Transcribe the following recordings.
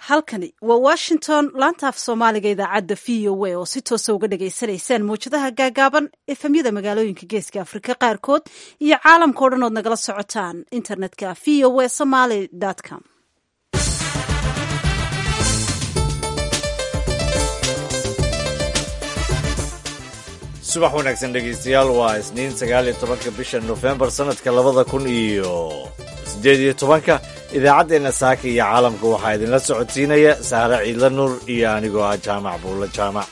halkani waa washington laanta af soomaaliga idaacadda v o a oo si toosa uga dhagaysanaysaan mawjadaha gaagaaban efemyada magaalooyinka geeska afrika qaarkood iyo caalamka o dhan ood nagala socotaan internetka v o a somaly com subax wanaagsan dhegaystayaal waa isniin sagaal iyo tobanka bisha nofembar sanadka labada kun iyo siddeed iyo tobanka idaacaddeenna saaka iyo caalamka waxaa idinla socodsiinaya saare ciidla nuur iyo anigoo ah jaamac buulla jaamac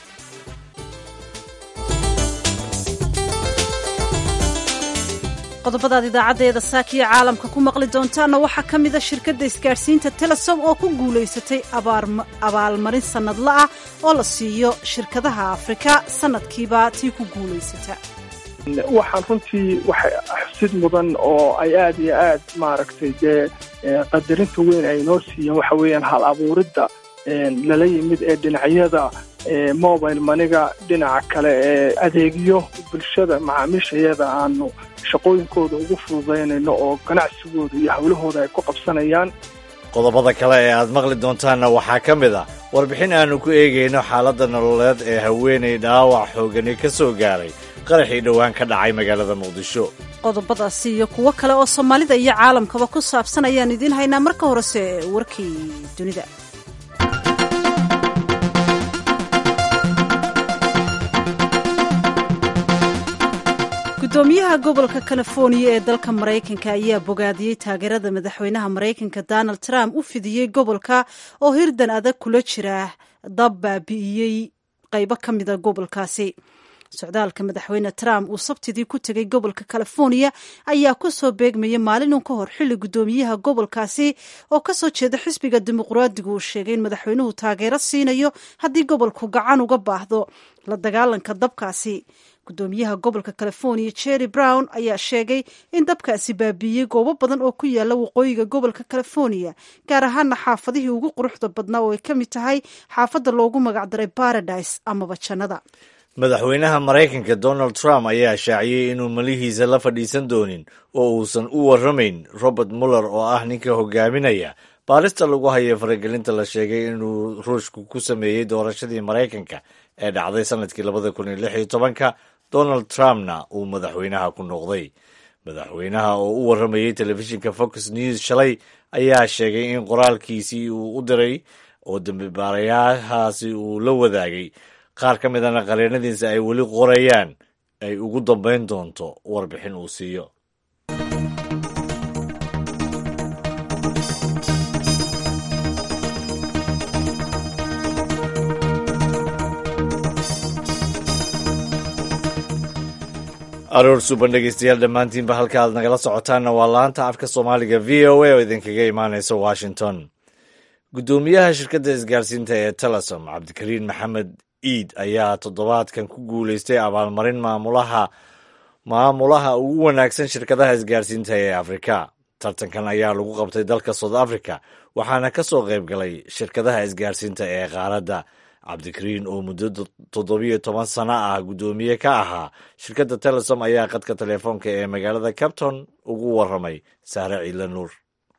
qodobadaad idaacaddeeda saakiyo caalamka ku maqli doontaanna waxaa ka mida shirkadda isgaadhsiinta telesom oo ku guulaysatay abaalmarin sannadla ah oo la siiyo shirkadaha afrika sanadkiiba tii ku guulaysata waxaan runtii waxa xusid mudan oo ay aad iyo aad maaragtay dee qadarinta weyn ay noo siiyeen waxa weeyaan hal abuuridda lala yimid ee dhinacyada mobile maniga dhinaca kale ee adeegyo bulshada macaamiishayada aanu shaqooyinkooda ugu fududaynayno oo ganacsigooda iyo hawlahooda ay ku qabsanayaan qodobada kale ee aad maqli doontaanna waxaa ka mid ah warbixin aannu ku eegayno xaaladda nololeed ee haweenay dhaawac xoogani ka soo gaaray qaraxii dhowaan ka dhacay magaalada muqdisho qodobadaasi iyo kuwo kale oo soomaalida iyo caalamkaba ku saabsan ayaan idiin haynaa marka horese warkii dunida gudoomiyaha gobolka californiya ee dalka maraykanka ayaa bogaadiyey taageerada madaxweynaha maraykanka donald trump u fidiyey gobolka oo hirdan adag kula jira dab baabi'iyey qaybo ka mida gobolkaasi socdaalka madaxweyne trump uu sabtidii ku tegay gobolka californiya ayaa ku soo beegmaya maalinun ka hor xilli gudoomiyaha gobolkaasi oo kasoo jeeda xisbiga dimuqraadigu uu sheegay in madaxweynuhu taageero siinayo haddii gobolku gacan uga baahdo la dagaalanka dabkaasi gudoomiyaha gobolka californiya jerry brown ayaa sheegay in dabkaasi baabiiyey goobo badan oo ku yaala waqooyiga gobolka californiya gaar ahaana xaafadihii ugu quruxda badnaa oo ay ka mid tahay xaafadda loogu magacdaray baradise amaba jannada madaxweynaha maraykanka donald trump ayaa shaaciyey inuu malihiisa la fadhiisan doonin oo uusan u warramayn robert muller oo ah ninka hogaaminaya baarista lagu hayo faragelinta la sheegay inuu ruushku ku sameeyey doorashadii maraykanka ee dhacday sanadkii labada kun iyo lix iyo tobanka donald trumpna uu madaxweynaha ku noqday madaxweynaha oo u warramayey telefishinka fox news shalay ayaa sheegay in qoraalkiisii uu u diray oo dambibaarayahaasi uu la wadaagay qaar ka midana qareenadiisa ay weli qorayaan ay ugu dambayn doonto warbixin uu siiyo aroor suban dhegeystayaal dhammaantiinba halka aad nagala socotaanna waa laanta afka soomaaliga v o a oo idinkaga imaanaysa washington guddoomiyaha shirkadda isgaarsiinta ee telesom cabdikariin maxamed iid ayaa toddobaadkan ku guulaystay abaalmarin maamulaha maamulaha ugu wanaagsan shirkadaha isgaarsiinta ee afrika tartankan ayaa lagu qabtay dalka south africa waxaana ka soo qayb galay shirkadaha isgaarsiinta ee qaaradda cabdikariin oo muddo toddobiyo toban sano ah guddoomiye ka ahaa shirkadda telesom ayaa qadka telefoonka ee magaalada capton ugu warramay saare ciidla nuur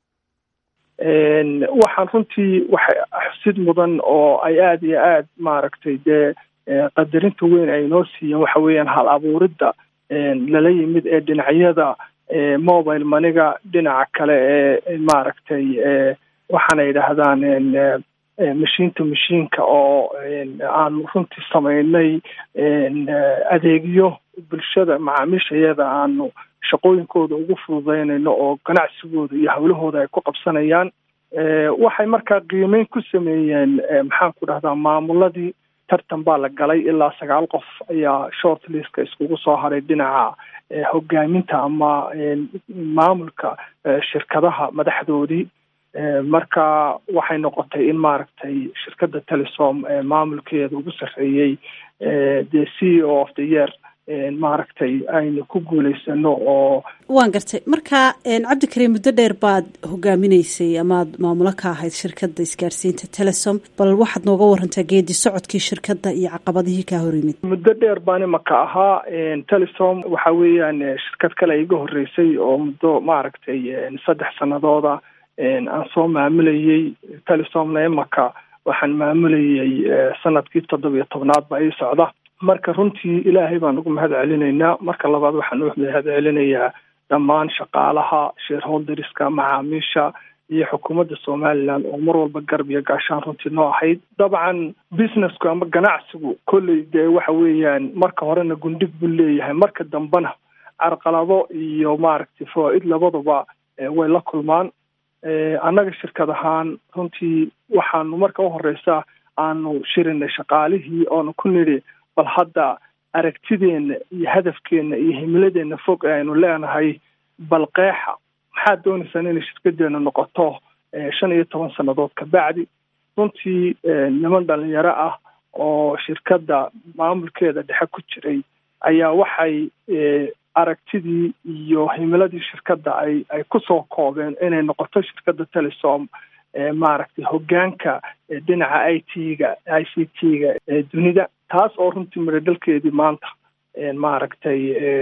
waxaan runtii waxa xusid mudan oo ay aad iyo aad maaragtay dee qadarinta weyn ay noo siiyeen waxa weeyaan hal abuuridda lala yimid ee dhinacyada mobile maniga dhinaca kale ee maaragtay waxaana yidhaahdaan mashiin to mashiinka oo aanu runtii samaynay adeegyo bulshada macaamiishayada aanu shaqooyinkooda ugu fududaynayno oo ganacsigooda iyo hawlahooda ay ku qabsanayaan waxay markaa qiimeyn ku sameeyeen maxaan ku dhahdaa maamuladii tartan baa la galay ilaa sagaal qof ayaa short listka iskugu soo haray dhinaca hogaaminta ama maamulka shirkadaha madaxdoodii marka waxay noqotay in maaragtay shirkadda telesom maamulkeeda ugu sarreeyey the c e o of the year maaragtay aynu ku guulaysano oo waan gartay marka cabdikariim muddo dheer baad hogaaminaysay amaad maamulo ka ahayd shirkadda isgaarsiinta telesom bal waxaad nooga warantaa geedi socodkii shirkadda iyo caqabadihii kaa hor yimid muddo dheer baan imaka ahaa telesom waxa weeyaan shirkad kale iga horreysay oo muddo maaragtay saddex sanadooda aan soo maamulayey telisomna imaka waxaan maamulayey sanadkii toddobiyo tobnaad baa ii socda marka runtii ilaahay baan ugu mahad celinaynaa marka labaad waxaan u mahad celinayaa dhammaan shaqaalaha shareholderska macaamiisha iyo xukuumadda somaliland oo mar walba garab iyo gaashaan runtii noo ahayd dabcan businessku ama ganacsigu kolley dee waxa weeyaan marka horena gundhig buu leeyahay marka dambena carqalado iyo maaragtay fawaa-id labaduba way la kulmaan annaga shirkad ahaan runtii waxaanu marka uhoreysa aanu shirinay shaqaalihii oonu ku nidhi bal hadda aragtideena iyo hadafkeena iyo himiladeena fog ee aynu leenahay bal qeexa maxaad dooneysaan inay shirkadeena noqoto shan iyo toban sannadood kabacdi runtii niman dhalinyaro ah oo shirkadda maamulkeeda dhexe ku jiray ayaa waxay aragtidii iyo himiladii shirkadda ay ay kusoo koobeen inay noqoto shirkadda telesom maaragtay hogaanka dhinaca i t-ga i c t-ga ee dunida taas oo runtii miradhalkeedii maanta maaragtay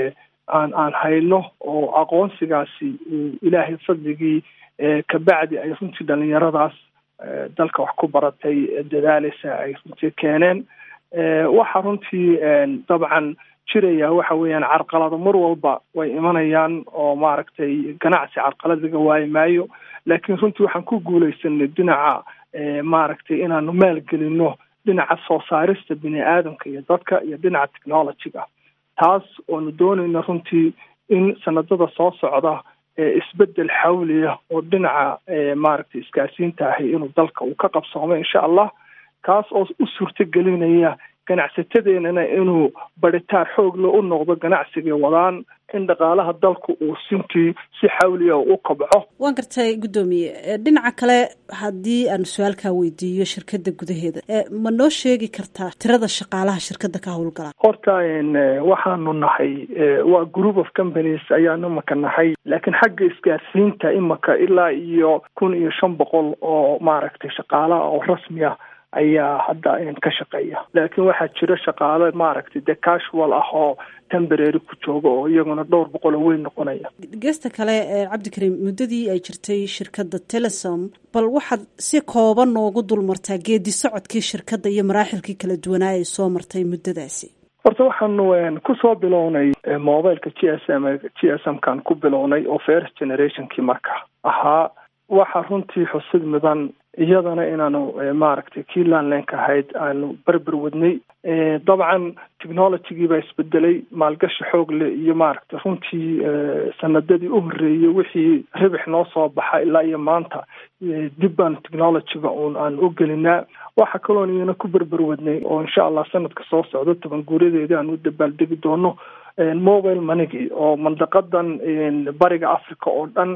aan aan hayno oo aqoonsigaasi ilaahay fadligii kabacdi ay runtii dhalinyaradaas dalka wax ku baratay dadaaleysa ay runtii keeneen waxa runtii dabcan jiraya waxa weeyaan carqalado mar walba way imanayaan oo maaragtay ganacsi carqalad laga waayi maayo laakiin runtii waxaan ku guuleysanay dhinaca maaragtay inaanu maalgelino dhinaca soo saarista bini aadamka iyo dadka iyo dhinaca technologyga taas oonu doonayna runtii in sanadada soo socda isbedel xawliya oo dhinaca maaragtay isgaarsiinta ahi inuu dalka uu ka qabsoomo insha allah kaas oo u suurtagelinaya ganacsatadeenana inuu baritaar xoogle u noqdo ganacsigay wadaan in dhaqaalaha dalku uu sintii si xawliya u kobco waan gartay guddoomiye dhinaca kale haddii aan su-aalkaa weydiiyo shirkadda gudaheeda ma noo sheegi kartaa tirada shaqaalaha shirkadda ka howlgala horta waxaanu nahay waa group of companies ayaanu imaka nahay laakiin xagga isgaarsiinta imaka ilaa iyo kun iyo shan boqol oo maaragtay shaqaalaha oo rasmi ah ayaa hadda ka shaqeeya laakiin waxaa jira shaqaale maaragtay dee casual ah oo temberary ku jooga oo iyaguna dhowr boqol oo weyn noqonaya geesta kale cabdikariim muddadii ay jirtay shirkadda telesom bal waxaad si kooban noogu dulmartaa geedi socodkii shirkadda iyo maraaxilkii kala duwanaa ay soo martay muddadaasi horta waxaanu kusoo bilownay mobileka g s m g s m kaan ku bilownay oo first generationkii marka ahaa waxa runtii xusid mudan iyadana inaanu maaragtay kii landlenka ahayd aanu berber wadnay dabcan technologygii baa isbedelay maalgashi xoog leh iyo maaragtay runtii sanadadii u horreeyey wixii ribix noo soo baxa ilaa iyo maanta dib baanu technologyga uun aan u gelinaa waxa kaloon iyana ku berber wadnay oo insha allah sanadka soo socdo toban guuradeeda aan u dabaaldegi doono mobile moneygi oo mandaqadan bariga africa oo dhan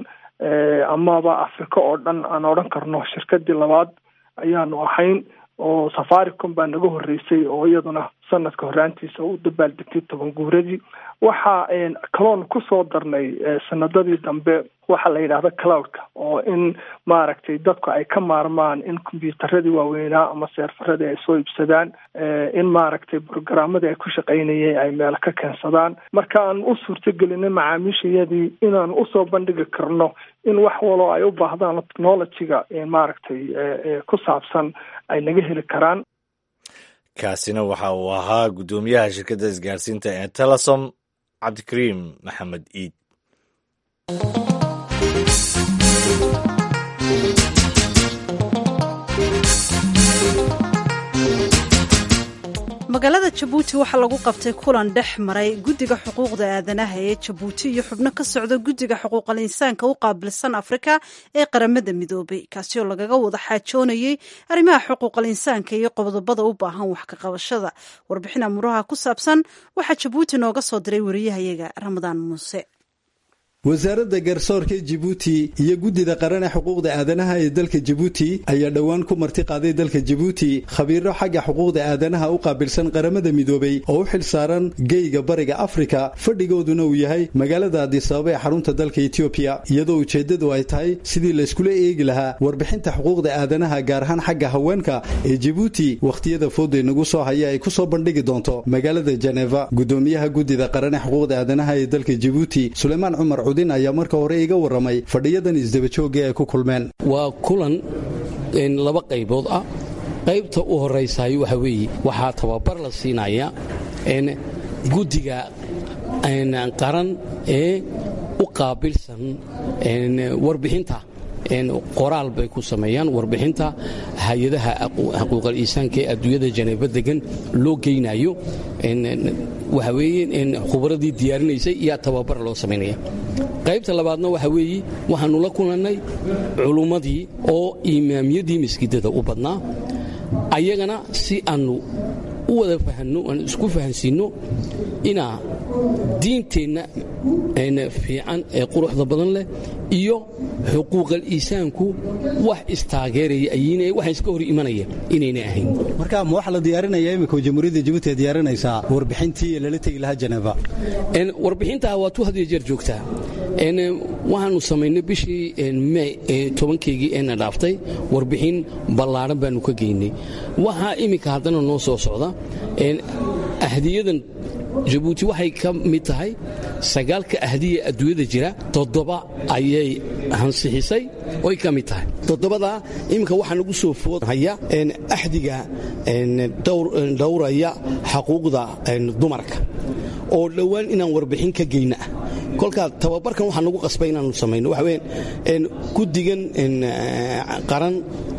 amaba africa oo dhan aan odhan karno shirkadii labaad ayaanu ahayn oo safaricom baa naga horeysay oo iyaduna sanadka horaantiisa u dabaaldegtay toban guuradii waxa kaloon kusoo darnay sanadadii dambe waxaa la yidhahda cloudka oo in maaragtay dadku ay ka maarmaan in combyuutaradii waaweynaa ama seerfaradii ay soo iibsadaan in maaragtay brogaramadii ay ku shaqaynayeen ay meelo ka keensadaan marka aan u suurtagelinay macaamiishayadii inaan usoo bandhigi karno in wax waloo ay u baahdaan technologyga maaragtay ku saabsan ay naga heli karaan kaasina waxa uu ahaa guddoomiyaha shirkadda isgaarsiinta ee telesom cabdikariim maxamed iid magaalada jabuuti waxaa lagu qabtay kulan dhex maray guddiga xuquuqda aadanaha ee jabuuti iyo xubno ka socda guddiga xuquuqal insaanka u qaabilsan afrika ee qaramada midoobay kaasi oo lagaga wada xaajoonayay arrimaha xuquuqal insaanka iyo qodobada u baahan wax ka qabashada warbixin amuuraha ku saabsan waxaa jabuuti nooga soo diray wariyahayaga ramadaan muuse wasaaradda garsoorka jibuuti iyo guddida qaran ee xuquuqda aadanaha ee dalka jibuuti ayaa dhowaan ku marti qaaday dalka jibuuti khabiiro xagga xuquuqda aadanaha u qaabilsan qaramada midoobay oo u xil saaran geyga bariga afrika fadhigooduna uu yahay magaalada adisababa ee xarunta dalka etoobiya iyadoo ujeeddadu ay tahay sidii layskula eegi lahaa warbixinta xuquuqda aadanaha gaar ahaan xagga haweenka ee jibuuti wakhtiyada fooday nagu soo haya ay ku soo bandhigi doonto magaalada jeneva guddoomiyaha guddida qaran ee xuquuqda aadanaha ee dalka jibuuti suleymaan cumar cudin ayaa marka hore iga warramay fadhiyadan isdabajooga ay ku kulmeen waa kulan laba qaybood ah qaybta u horaysaay waxa weeye waxaa tababar la siinaya guddiga qaran ee u qaabilsan warbixinta qoraal bay ku sameeyaan warbixinta hay-adaha xuquuqal iisaanka ee adduunyada janeebo degan loo geynayo waxa weeye khubradii diyaarinaysay iyo tababar loo samaynaya qaybta labaadna waxa weeye waxaannu la kulannay culummadii oo imaamyadii maskiidada u badnaa ayagana si aannu u wada fahanno aan isku fahansiinno inaa diinteenna fiican ee quruxda badan leh iyo xuquuqal iisaanku wax istaageeraya ayiin waxa iska hor imanaya inaynay ahayn marka ma waxaa la diyaarinaya imika jamhuuriyadda jabuuti ay diyaarinaysaa warbixintii lala tegi lahaa janeeba warbixintaa waa tu had iyo jeer joogtaa waxaannu samaynay bishii mey tobankeygii eena dhaaftay warbixin ballaadhan baannu ka geynay waxaa iminka haddana noo soo socda ahdiyadan jabuuti waxay ka mid tahay sagaalka ahdiya adduunyada jira toddoba ayay hansixisay oy ka mid tahay toddobadaa iminka waxaa nagu soo foodhaya axdiga dhowraya xaquuqda dumarka oo dhowaan inaan warbixin ka geyna ah kolkaa tababarkan waxaa nagu qasbay inaanu samayno waxa weyaan guddigan qaran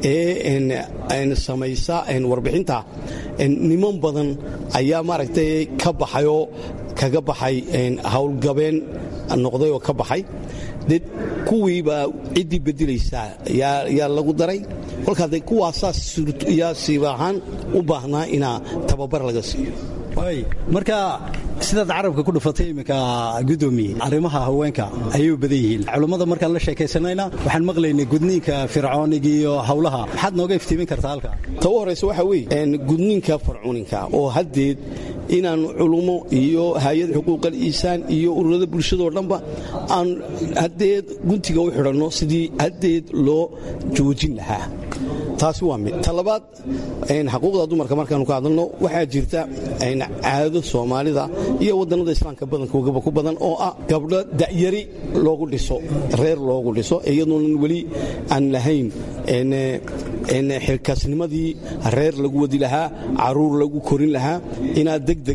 ee samaysa warbixinta niman badan ayaa maaragtay ka baxayoo kaga baxay howlgabeen noqday oo ka baxay de kuwiibaa ciddii bedilaysaa yaa lagu daray kolkaa de kuwaasaa yaa siiba ahaan u baahnaa inaa tababar laga siiyo marka sidaad carabka ku dhufatay iminka gudoomiye arrimaha haweenka ayay u badan yihiin culummada markaan la sheekaysanayna waxaan maqlaynay gudniinka fircooniga iyo hawlaha maxaad nooga iftiimin kartaa halka ta u horaysa waxaa weeye gudniinka fircooninka oo haddeed inaan culummo iyo hay-ad xuquuqal iisaan iyo ururada bulshadoo dhanba aan haddeed guntiga u xidhanno sidii haddeed loo joojin lahaa taasi waa mid ta labaad xaquuqda dumarka markaanu ka hadalno waxaa jirta caado soomaalida iyo wadannada islaamka badankoogaba ku badan oo ah gabdho da'yari loogu dhiso reer loogu dhiso iyadoonan weli aan lahayn xilkaasnimadii reer lagu wadi lahaa caruur lagu korin lahaa inaad degdeg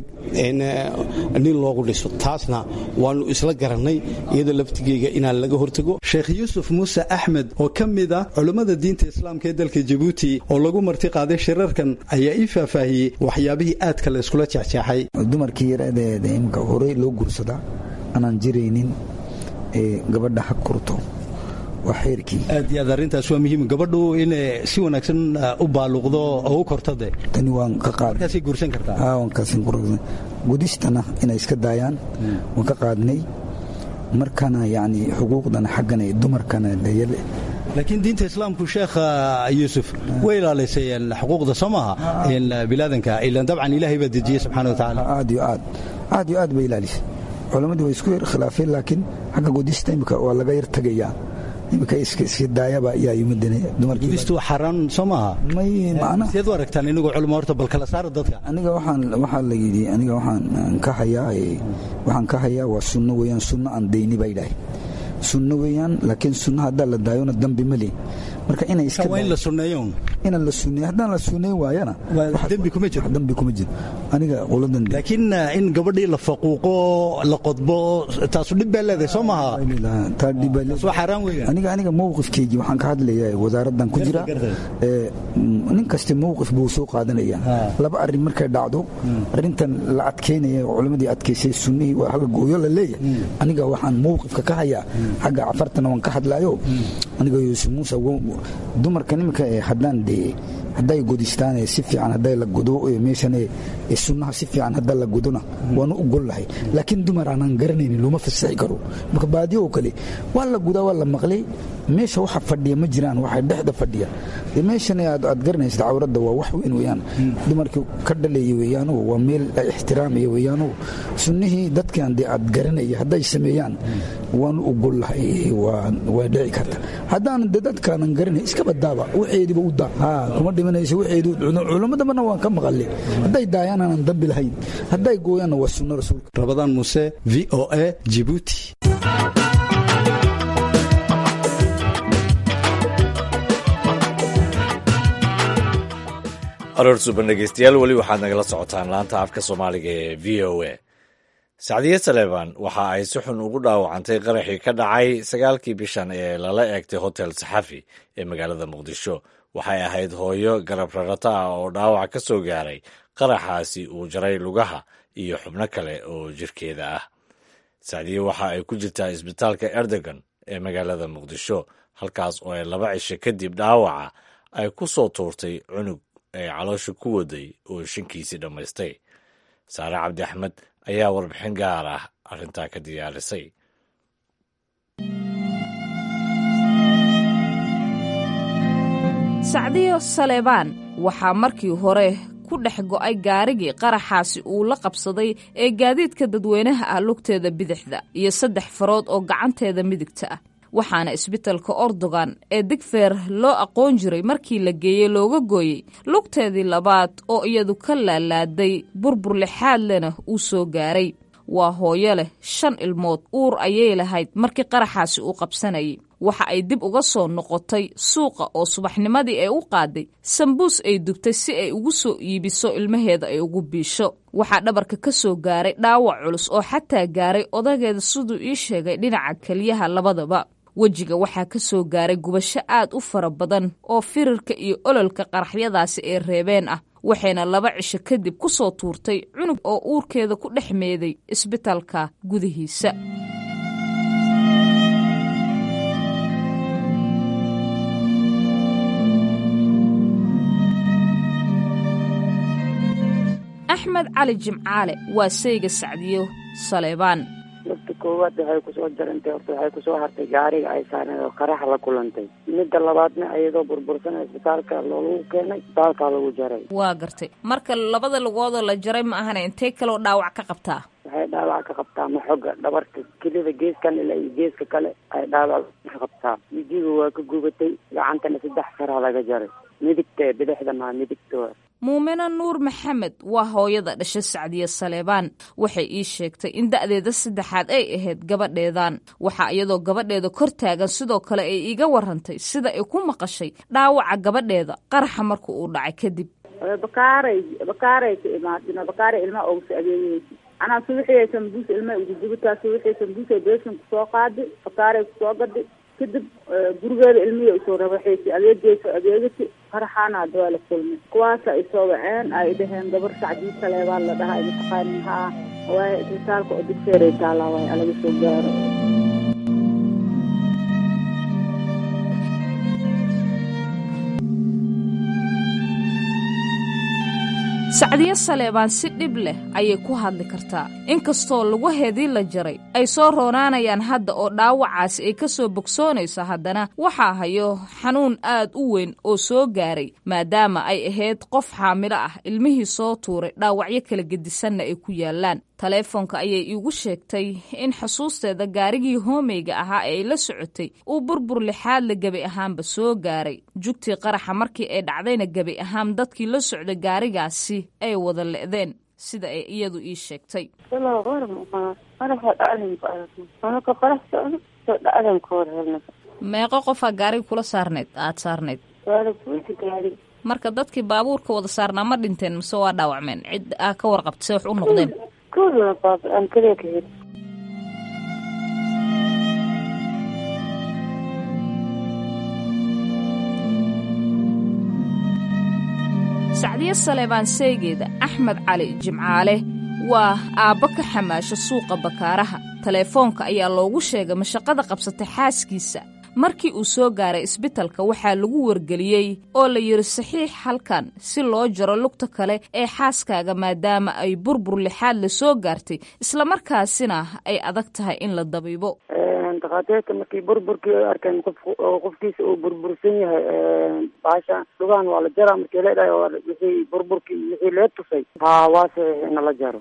nin loogu dhiso taasna waannu isla garannay iyada laftigeyga inaan laga hortago sheekh yuusuf muuse axmed oo ka mid ah culummada diinta islaamka ee dalka jabuuti oo lagu marti qaaday shirarkan ayaa ii faahfaahiyey waxyaabihii aadka la iskula jexjeexay dumarkii yaradeeda imka horey loo guursadaa anaan jiraynin gabadha ha kurto waa xeerkii aad iyo aad arrintaas waa muhiim gabadhu inay si wanaagsan u baaluqdo oo u korto de tani waan ka qaad markaasay guursan kartaa aa waan kaasin kursan gudistana inay iska daayaan waan ka qaadnay markana yacni xuquuqdana xaggana dumarkana dayale laakiin diinta islaamku sheekh yuusuf way ilaalisay xuquuqda soo maaha bilaadanka ilan dabcan ilaahay baa dejiyey subxana wa tacaala aad iyo aad aad iyo aad bay ilaalisay culammadii way isku yar khilaafeen laakiin xagga gudista imika waa laga yar tegayaa imika iska daayaba ayaa yimadane dumarkiigistu waa xaaraan soo maaha may macna sideed u aragtaan inagoo culimo horta bal kala saara dadka aniga waxaan waxaa la yidhi aniga waxaan ka hayaa waxaan ka hayaa waa sunno weeyaan sunno aan dayni baa yidhaahay sunno weeyaan laakiin sunno haddaa la daayona dambi ma leh marka inay iska waa in la sunneeyo ina la sunneeyo haddaan la sunneyn waayana dembi kuma jiro dambi kuma jiro aniga qoladan laakiin in gabadhii la faquuqo la qodbo taasu dhib baa leedahay soo maaha taa dhib baa waa xaaraan weeyaan aniga aniga mowqifkeygii waxaan ka hadlayaa wasaaraddan ku jira nin kasta mowqif buu soo qaadanaya laba arrin markay dhacdo arrintan la adkeynaya culimmadii adkaysay sunnihii waa xagga gooyo la leeyahay aniga waxaan mowqifka ka hayaa xagga cafartana waan ka hadlaayo aniga yuusuf muuse dumarka nimanka haddaan dee hadday godistaan si fiican hadday la godo meeshan sunnaha si fiican hadda la godona waanu ogol lahay laakiin dumar aanaan garanaynin looma fasaxi karo marka baadiyo oo kale waa la gudaa waa la maqlay meesha waxa fadhiya ma jiraan waxa dhexda fadhiya meeshan aad garanaysid cawradda waa wax weyn weeyaan dumarkii ka dhaleeya weeyaano waa meel ay ixtiraamaya weeyaano sunnihii dadkan dee aad garanaya hadday sameeyaan waanu ogol lahay waa dhici karta haddaan de dadkaanan garanay iska badaaba waxeediba u daa kuma dhimanaysa waxeedu culimmadabana waan ka maqalay hadday daayaan aanan dambi lahayn hadday gooyaanna waa sunno rasuulka rabadaan muuse v o a jibuuti aroor suban dhegeystayaal weli waxaad nagala socotaan laanta afka soomaaliga ee v o a sacdiye saleebaan waxa ay si xun ugu dhaawacantay qaraxii ka dhacay sagaalkii bishan ee lala eegtay hotel saxafi ee magaalada muqdisho waxay ahayd hooyo garab rarata ah oo dhaawac ka soo gaaray qaraxaasi uu jaray lugaha iyo xubno kale oo jirkeeda ah sacdiye waxa ay ku jirtaa isbitaalka erdogan ee magaalada muqdisho halkaas oo ay laba cisho kadib dhaawaca ay ku soo tuurtay cunug ay caloosha ku waday oo shankiisii dhammaystay saare cabdi axmed ayaa warbixin gaar ah arrintaa ka diyaarisay sacdiyo saleebaan waxaa markii hore ku dhex go'ay gaarigii qaraxaasi uu la qabsaday ee gaadiidka dadweynaha ah lugteeda bidixda iyo saddex farood oo gacanteeda midigta ah waxaana isbitalka ordogan ee digfeer loo aqoon jiray markii la geeyey looga gooyey lugteedii labaad oo iyadu ka laalaaday burbur lixaad lena uu soo gaaray waa hooyo leh shan ilmood uur ayay lahayd markii qaraxaasi uu qabsanayay waxa ay dib uga soo noqotay suuqa oo subaxnimadii ay u qaaday sambuus ay dubtay si ay ugu soo iibiso ilmaheeda ay ugu biisho waxaa dhabarka ka soo gaaray dhaawac culus oo xataa gaaray odageeda siduu ii sheegay dhinaca keliyaha labadaba wejiga waxaa ka soo gaaray gubasho aad u fara badan oo firirka iyo ololka qaraxyadaasi ee reebeen ah waxayna laba cisho kadib ku soo tuurtay cunug oo uurkeeda ku dhex meeday isbitaalka gudihiisa axmed cali jimcaale waa sayga sacdiyo saleebaan lafta koowaad waxay kusoo jarantay horta waxay kusoo hartay gaariga ay saareen oo qarax la kulantay midda labaadna iyadoo burbursan isbitaalka loolagu keenay isbitaalkaa lagu jaray waa gartay marka labada lugoodoo la jaray ma ahana intee kaloo dhaawac ka qabtaa waxay dhaawac ka qabtaa maxoga dhabarka kelida geeskan ilaa iyo geeska kale ay dhaawac ka qabtaa wijiga waa ka gubatay gacantana saddex faraa laga jaray midigta bidixda maa midigta muumino nuur maxamed waa hooyada dhasha sacdiye saleebaan waxay ii sheegtay in da'deeda saddexaad ay ahayd gabadheedan waxaa iyadoo gabadheeda kor taagan sidoo kale ay iiga warantay sida ay ku maqashay dhaawaca gabadheeda qaraxa marka uu dhacay kadib bakaaray bakaaray ka imaadina bakaaray ilmaha oogsa adeegaysa anaa subaxii sambuus ilmaha ugudubataa subaxii sambuusay beeshan kusoo qaadi bakaaray kusoo gadi kadib gurigeeda ilmihii usoo rabaxaysay adeegeysa adeegati qaraxaana hadda waa la kulmay kuwaasa ay soo waceen ay dhaheen gabar sacdii saleebaan la dhahaa mataqaanin haa waaye isbitaalka oo digseeray taallaa waaye alaga soo gaaro sacdiyo saleebaan si dhib leh ayay ku hadli kartaa inkastoo lugaheedii la jaray ay soo roonaanayaan hadda oo dhaawacaasi ay ka soo bogsoonayso haddana waxaa hayo xanuun aad u weyn oo soo gaaray maadaama ay ahayd qof xaamilo ah ilmihii soo tuuray dhaawacyo kala gedisanna ay ku yaalaan taleefoonka ayay iigu sheegtay in xusuusteeda gaarigii hoomeyga ahaa ee ay la socotay uu burbur lixaadla gebi ahaanba soo gaaray jugtii qaraxa markii ay dhacdayna gebi ahaan dadkii la socday gaarigaasi ay wada le'deen sida ay iyadu ii sheegtay meeqo qofaa gaariga kula saarneyd aada saarneyd marka dadkii baabuurka wada saarnaa ma dhinteen mise waa dhaawacmeen cid aa ka warqabta se wax u noqdeen sacdiye saleebaan seegeeda axmed cali jimcaale waa aabbo ka xamaasha suuqa bakaaraha taleefoonka ayaa loogu sheegay mashaqada qabsatay xaaskiisa markii uu soo gaaray isbitalka waxaa lagu wargeliyey oo la yidhi saxiix halkan si loo jaro lugta kale ee xaaskaaga maadaama ay burbur lixaad la soo gaartay islamarkaasina ay adag tahay in la dabiibo dakhaatiirta markii burburkii ay arkeen qof qofkiisa uu burbursan yahay baasha lugahan waa la jaraa markii leedhahay wixii burburkii wixii lee tusay haa waa saxiix ina la jaro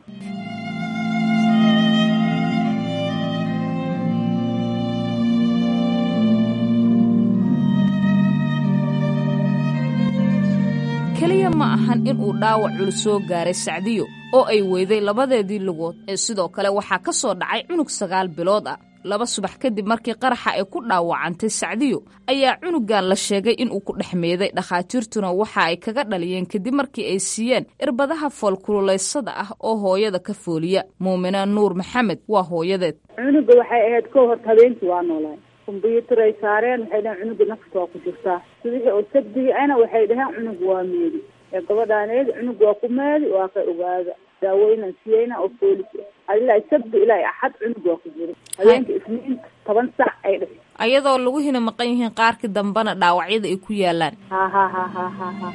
keliya ma ahan in uu dhaawac culus soo gaaray sacdiyo oo ay weyday labadeedii lugood ee sidoo kale waxaa ka soo dhacay cunug sagaal bilood ah laba subax kadib markii qaraxa ay ku dhaawacantay sacdiyo ayaa cunugan la sheegay inuu ku dhex meeday dhakhaatiirtuna waxa ay kaga dhaliyeen kadib markii ay siiyeen irbadaha foolkululaysada ah oo hooyada ka fooliya muumina nuur maxamed waa hooyadeed cunuga waxay ahayd ko horta habeenkii waa noolaay kombyuutar ay saareen waxay dhaheen cunuga nafta waa ku jirtaa subixii oo sabdigi ana waxay dhaheen cunug waa meedi ee gabadhaaneed cunug waa ku meedi waa ka ogaada daaweynan siyeyna oo foolis ilaa sabdi ilaa axad cunug waa ku jira habeenka isniin toban sac ay dhashay ayadoo lagu hina maqan yihiin qaarkii dambena dhaawacyada ay ku yaalaan ha ha ha ha ha ha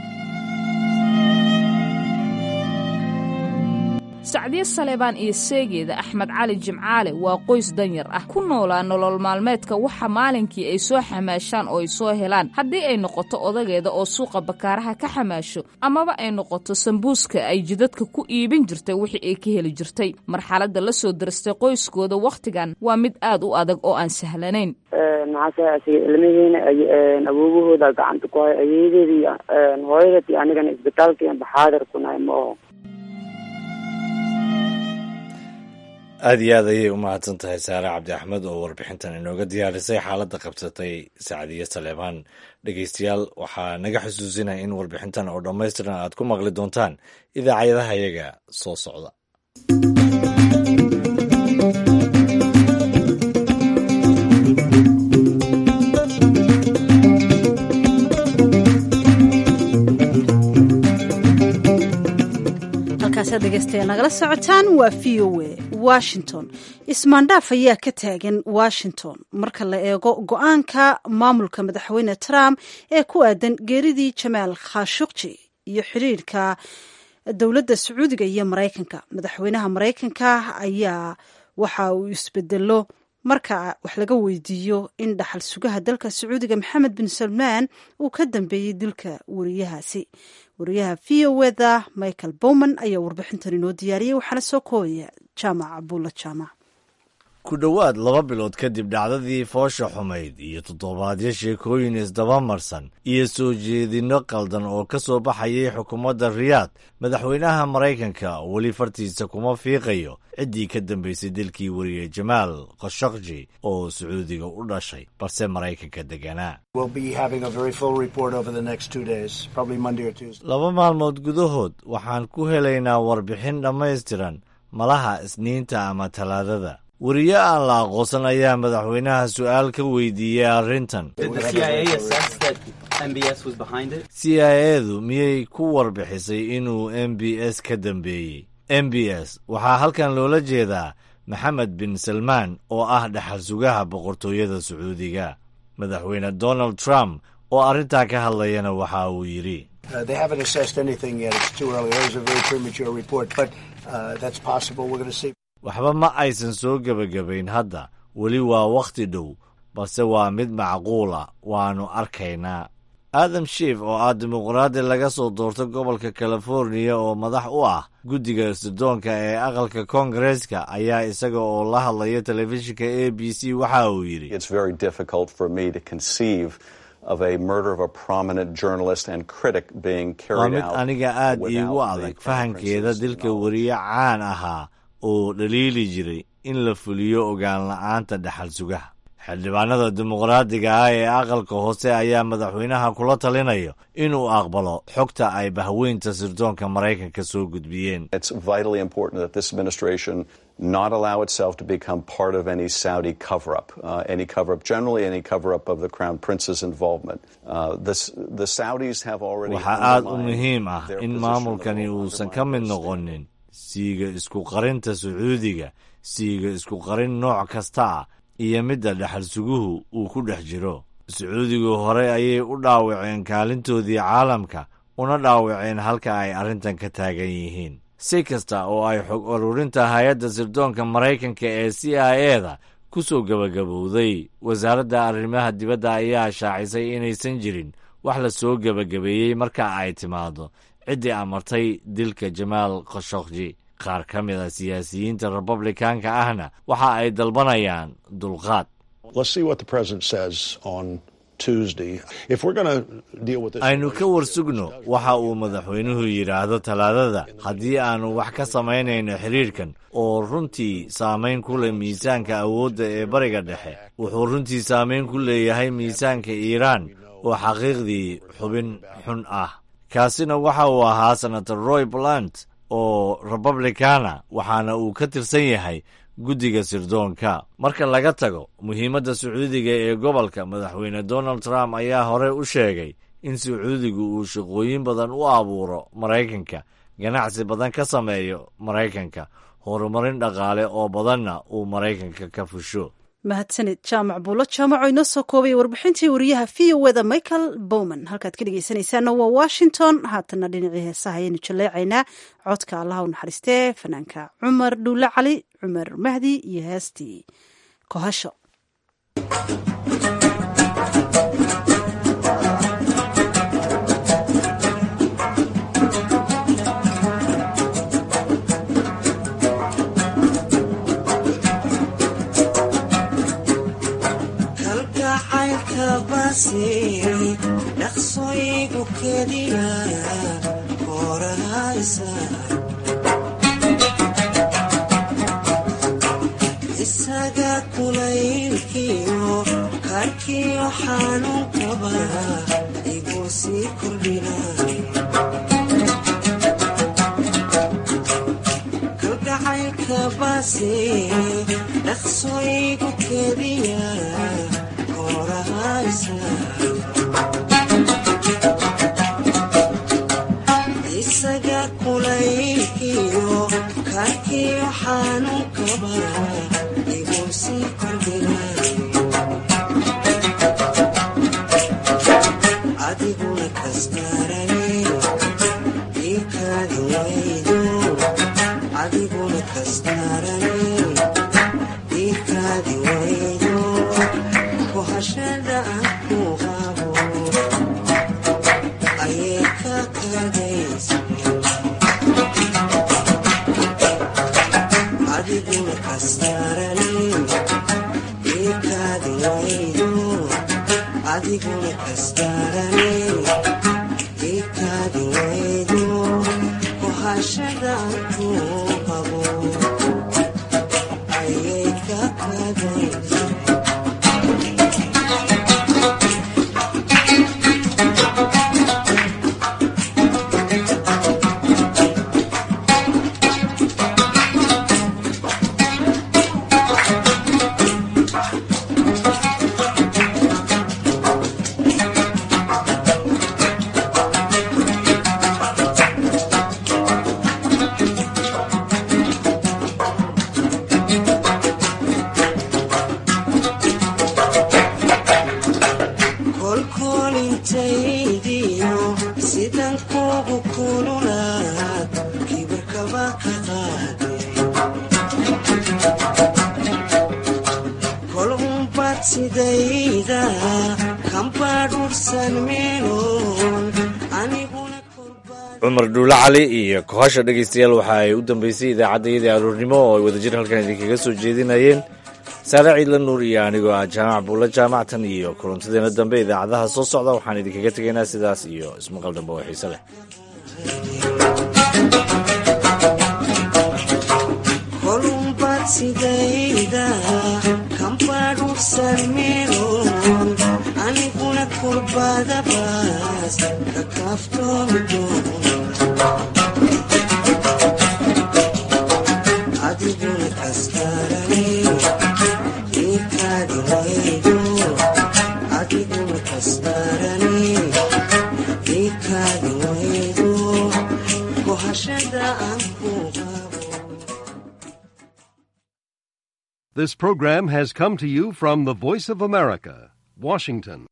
sacdiye saleebaan iyo seegeeda axmed cali jimcaale waa qoys danyar ah ku noolaa nolol maalmeedka waxa maalinkii ay soo xamaashaan oo ay soo helaan haddii ay noqoto odageeda oo suuqa bakaaraha ka xamaasho amaba ay noqoto sambuuska ay jidadka ku iibin jirtay wixii ay ka heli jirtay marxaladda la soo darastay qoyskooda wakhtigan waa mid aad u adag oo aan sahlanayn maxaase asiga ilmihiina awoogahooda gacanta ku hay ayeedeeda iyo hooyadeed iyo anigana isbitaalka iyo baxaadir ku nahay ma oho aada iyo aad ayay u mahadsan tahay saare cabdi axmed oo warbixintan inooga diyaarisay xaaladda qabsatay sacdiye saleebaan dhegeystayaal waxaa naga xusuusinaya in warbixintan oo dhammaystiran aad ku maqli doontaan idaacadaha iyaga soo socda halkaasaad dhegeystayaal nagala socotaan waa v o a washington ismaandhaaf ayaa ka taagan washington marka la eego go-aanka maamulka madaxweyne trump ee ku aadan geeridii jamaal khashukji iyo xiriirka dowladda sacuudiga iyo maraykanka madaxweynaha maraykanka ayaa waxa uu isbedelo marka wax laga weydiiyo in dhaxal sugaha dalka sacuudiga maxamed bin salmaan uu ka dambeeyey dilka wariyahaasi wariyaha v o eda michael bowman ayaa warbixintan inoo diyaariyey waxaana soo koobaya jaamac abuulla jaamac ku dhowaad laba bilood kadib dhacdadii foosha xumayd iyo toddobaadyo sheekooyin isdabamarsan iyo soo jeedinno qaldan oo ka soo baxayay xukuumadda riyaad madaxweynaha maraykanka weli fartiisa kuma fiiqayo ciddii ka dambaysay dilkii wariye jamaal khashakji oo sacuudiga u dhashay balse maraykanka deganaa laba maalmood gudahood waxaan ku helaynaa warbixin dhammaystiran malaha isniinta ama talaadada weriye aan la aqoonsan ayaa madaxweynaha su-aal ka weydiiyey arrintan c i edu miyay ku warbixisay inuu m b s ka dambeeyey m b s waxaa halkan loola jeedaa maxamed bin salmaan oo ah dhaxal sugaha boqortooyada sacuudiga madaxweyne donald trump oo arrintaa ka hadlayana waxa uu yidhi waxba ma aysan soo gebagabayn hadda weli waa wakhti dhow balse waa mid macquula waannu arkaynaa aadam shiif oo ah dimuqraadi laga soo doortay gobolka californiya oo madax u ah guddiga sirdoonka ee aqalka koongareeska ayaa isaga oo la hadlaya telefishinka a b c waxa uu yidhi waa mid aniga aad iigu adag fahankeeda dilka weriye caan ahaa oo dhaliili jiray in la fuliyo ogaan la-aanta dhaxal sugaha xildhibaanada dimuqraadiga ah ee aqalka hoose ayaa madaxweynaha kula talinayo inuu aqbalo xogta ay bahweynta sirdoonka maraykanka soo gudbiyeen not allow itself to become part of any Saudi cover up, uh, any cover up, generally any cover up of the Crown Prince's involvement. Uh, this, the Saudis have already. waxaa aad u muhiim ah in maamulkani uusan ka mid noqonin siiga isku qarinta sacuudiga siiga isku qarin nooc kasta ah iyo midda dhexal suguhu uu ku dhex jiro sacuudigu hore ayay u dhaawaceen kaalintoodii caalamka una dhaawaceen halka ay arrintan ka taagan yihiin si kasta oo ay xog ururinta hay-adda sirdoonka maraykanka ee c i eda ku soo gebagabowday wasaaradda arrimaha dibadda ayaa shaacisay inaysan jirin wax la soo gebagabeeyey marka ay timaado ciddii amartay dilka jamaal khashokji qaar ka mid a siyaasiyiinta republikaanka ahna waxa ay dalbanayaan dulqaad Tuesday. If we're going to deal with this, aynu ka warsugno waxa uu madaxweynuhu yidhaahdo talaadada haddii aanu wax ka samaynayno xiriirkan oo runtii saamayn ku leh miisaanka awoodda ee bariga dhexe wuxuu runtii saamayn ku leeyahay miisaanka iiraan oo xaqiiqdii xubin xun ah kaasina waxa uu ahaa senator roy blant oo republicana waxaana uu ka tirsan yahay guddiga sirdoonka marka laga tago muhiimadda sacuudiga ee gobolka madaxweyne donald trump ayaa hore u sheegay in sacuudigu uu shaqooyin badan u abuuro maraykanka ganacsi badan ka sameeyo maraykanka horumarin dhaqaale oo badanna uu maraykanka ka fusho mahadsanid jaamac buulo jaamaco inoo soo koobaya warbixintii wariyaha v o eda michael bowman halkaad ka dhegeysanaysaana waa washington haatanna dhinacii heesaha ayaynu jaleecaynaa codka allaha u naxariistee fanaanka cumar dhuule cali cumar mahdi iyo heestii kohasho dhaqsooyigu keliya korahaysa isaga kulaylkiyo karkiyo xanuunkaba igu sii kordhina kalgacaylka basi dhaqsooyigu keliya isaga kulaylkiyo karkiyo xanuunkaba igu sii kordhina adiguna kastarane ikaadi waydo adiguna kastarane ikaadi waydo kohashada aan ku qabo ayay ka kadaysa adiguna kastarane ikaadi waydo adiguna kastarane ikaadi waydo kohashada aan ku qabo ayay ka kadaysa kolkolintaydiyo sidan kugu kululaad kibirkaba ka qaade kol unbad sidayda kambadhursan meeloon aniguna cumar dhuule cali iyo kohasha dhegaystayaal waxa ay u dambeysay idaacaddayadii aroornimo oo ay wadajir halkan idinkaga soo jeedinayeen saare ciidla nuur iyo anigoo ah jaamac buulla jaamactan iyo kulantadeena dambe idaacadaha soo socda waxaan idinkaga tegaynaa sidaas iyo ismaqal dambe oo xiise leh kolunbad sidayda kambadhursan meeloon aniguna kurbadabaas ka kaaftoomi doona adiguna kastarane ikaadi waydo adiguna kastarane ikaadi waydo kohashada aan ku qabo This program has come to you from the Voice of America, Washington.